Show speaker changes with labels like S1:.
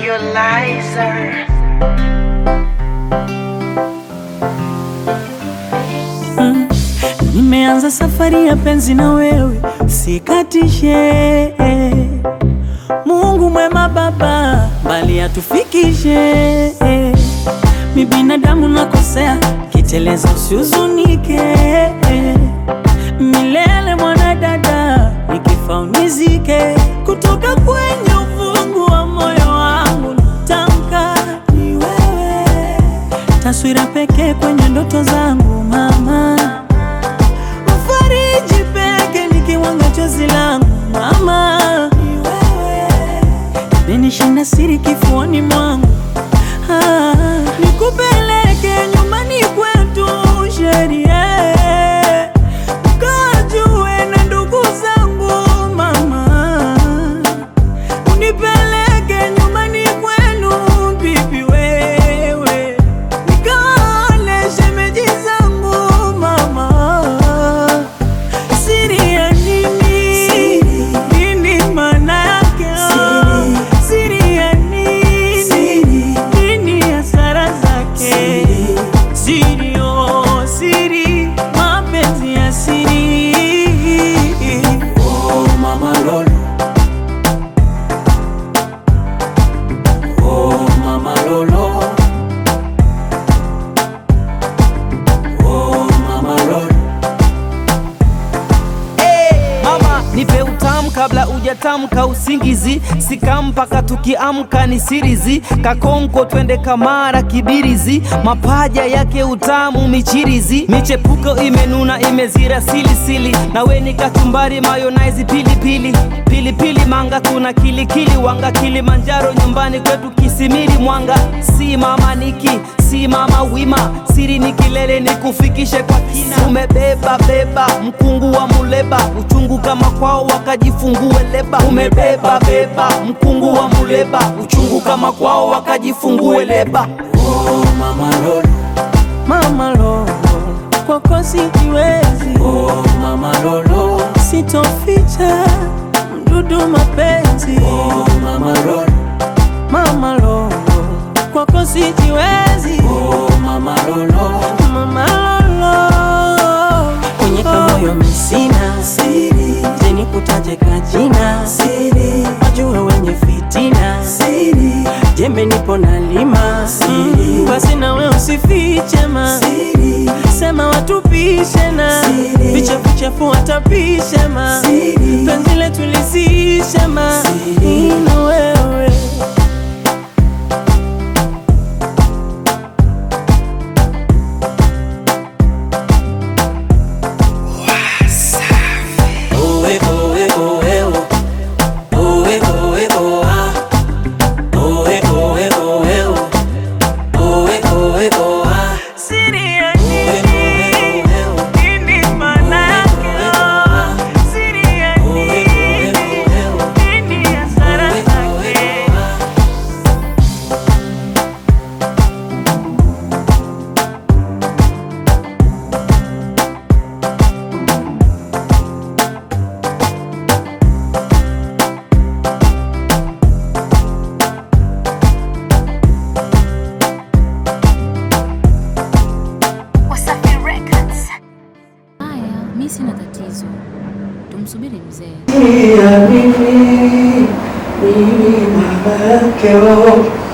S1: Lizer.
S2: Nimeanza safari ya penzi na wewe, sikatishe. Mungu mwema Baba, mbali atufikishe. Mi binadamu nakosea, kiteleza usihuzunike. Milele mwanadada, nikifa unizike. Kutoka kwenye ufungu wa moyo wangu natamka ni wewe, taswira pekee kwenye ndoto zangu mama Mfariji peke nikiwanga chozi langu mama, ni wewe menishinda siri kifuani mwangu ah, nikupeleke nyumbani kwetu sheria ukajue na ndugu zangu mama, unipeleke nyumbani kwenu bibi wewe nikaone shemeji zangu mama Siri ya nini? Nini maana yake? Siri ya nini? Nini hasara zake? Siri, oh, siri, mapenzi ya siri.
S3: Oh mama Lolo Oh mama Lolo Oh mama Lolo
S4: Mama nipe utamu kabla ujatamka usingizi, sika mpaka tukiamka ni sirizi, kakonko twende kamara kibirizi, mapaja yake utamu michirizi, michepuko imenuna imezira silisili, nawe ni kachumbari mayonnaise pilipili pilipili manga tuna kilikili wanga Kilimanjaro nyumbani kwetu Kisimiri Mwanga, si mama niki si mama wima, siri ni kilele ni kufikishe kwa kina. Umebeba beba mkungu wa muleba, uchungu kama kwao wakajifungue leba. Umebeba beba mkungu wa muleba, uchungu kama kwao wakajifungue leba.
S3: Oh mama Lolo
S2: Mama Lolo, kwako sijiwezi,
S3: Oh mama Lolo
S2: sitoficha mdudu mapenzi.
S3: Oh mama Lolo
S2: Mama Lolo, kwako sijiwezi.
S3: Oh mama Lolo
S2: Mama Lolo, kwenye kamoyo misina siri, jeni kutaje kajina siri, wajue wenye fitina siri, jembe nipo na lima siri, basi nawe usifiche ma siri, sema watupishe na vichafu chafu watapishe ma penzi letu lisishe ma ino wewe
S3: Oe oe oe o Oe oe o ah Oe oe oe o Oe oe o ah
S2: Siri ya
S3: Oe
S2: nini?
S3: oe oe o
S2: Nini maana yake? Siri ya
S3: Oe oe
S2: nini?
S3: oe o
S2: Nini hasara
S3: Oe oe
S2: zake?
S3: o ah
S5: Wasafi Records.
S6: Haya, mi sina tatizo, tumsubiri mzee.
S7: Ya mimi mimi baba yake oh